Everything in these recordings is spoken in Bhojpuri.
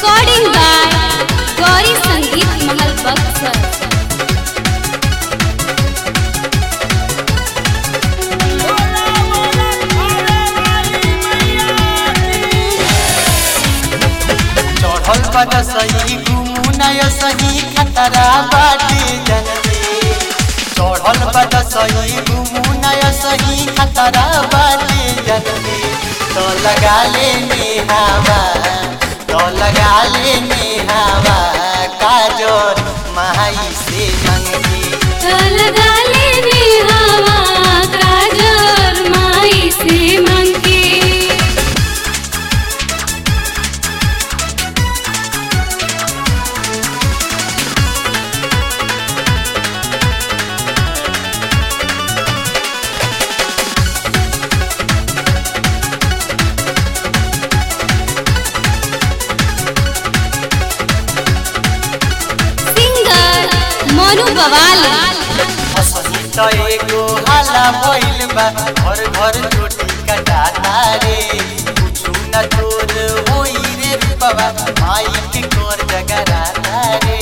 Recording by Gauri Sangeet Mahal Baksar. चढ़ल बद सही घुमुनय सही खतरा बाटे जनते चढ़ल बद सही घुमुनय सही खतरा बाटे जनते तो लगा ले नेहावा तो लगा ले नेहावा काजोर माई से मंगी लगा लेने हवा काजर माई से मंगे सिंगर मोनू बवाली असही त एगो हाला भइल बा घर घर चोटी कटाता रे कुछु न तोर होई रे बाबा माई के कोर जगराता रे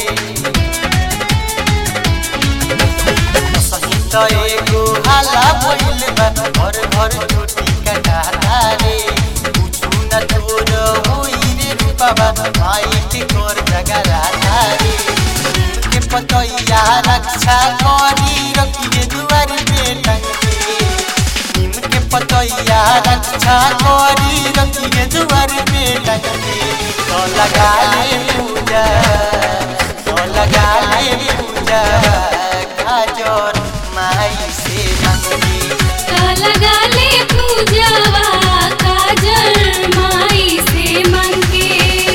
असही त एगो हाला भइल बा घर घर चोटी कटाता रे कुछु न तोर होई रे बाबा माई के कोर जगराता रे के पतैया रक्षा करी रखिए दुआर पे टंगे नीम के पतैया रक्षा करी रखिए दुआर पे टंगे तो लगा ले पूजा तो लगा ले पूजा काजोर माई से मंगे लगा ले पूजवा काजर माई से मंगे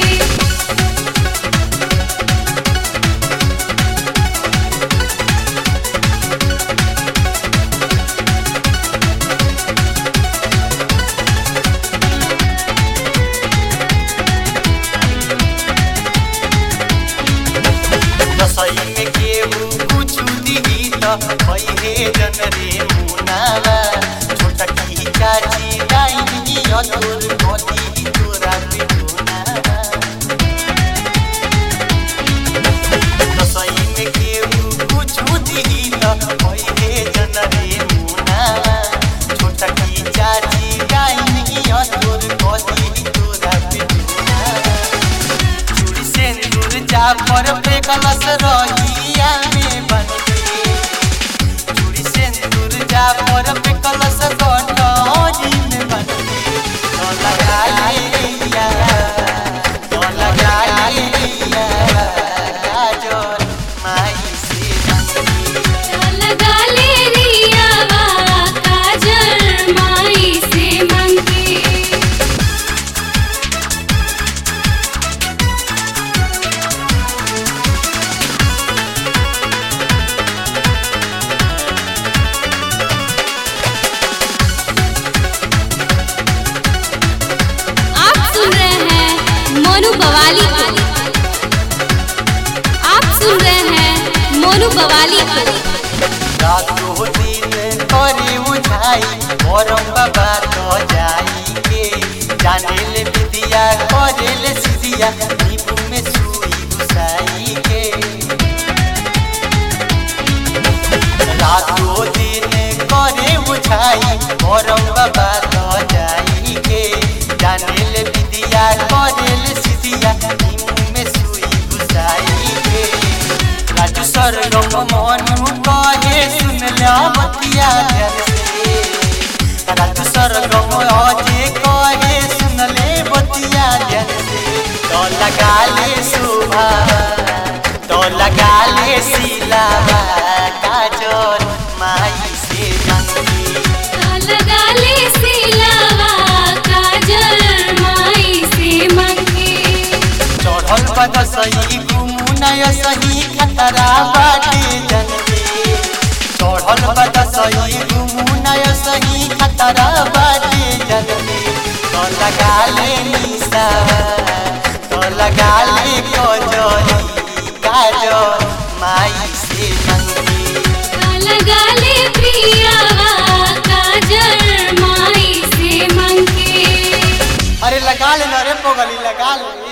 रसोई में केहू कुछ दिही त भइहे जन रे मुनावा छोटकी चाची डाइनी अतुर गति तोरा पे मुनावा रसोई में केहू कुछ दिही त भइहे जन रे मुनावा छोटकी चाची डाइनी अतुर गति तोरा पे मुनावा चूड़ी सिंदूर जाफर पे कलश रहिया में बनके चूड़ी सिंदूर जाफर पे कलश कटोरी में बनके तो लगा लिया तो लगा लिया काजोर माई से मंगी लगा ले रियावा काजर माई से मंगे आप सुन रहे हैं मोनू बवाली को आप सुन रहे हैं मोनू बवाली को रातो दिन करे बुझाई मोरम बाबा तो जाई के जाने ले विदिया करे ले सिदिया नींबू में सुई घुसाई के रातो दिन करे बुझाई मोरम बाबा तो जाई के जाने ले विदिया करे ले सिदिया नींबू में सुई घुसाई के राजू सरगम मनु कहे सुन ला बतिया ध्यान से राजू सरगम अजे कहे सुन ले बतिया ध्यान से तो लगा ले शोभा तो लगा ले सिलावा काजोर माई से मंगी लगा ले सिलावा काजर माई से मंगे चढ़ल बद सही घुमुनय सही खतरा बाटे जनते चढ़ल बद सही घुमुनय सही खतरा बाटे जनते तो लगा ले निशा तो लगा ले कजरी काजर माई से मंगी लगा ले प्रियावा काजर माई से मंगे अरे लगा ले ना रे पोगली लगा ले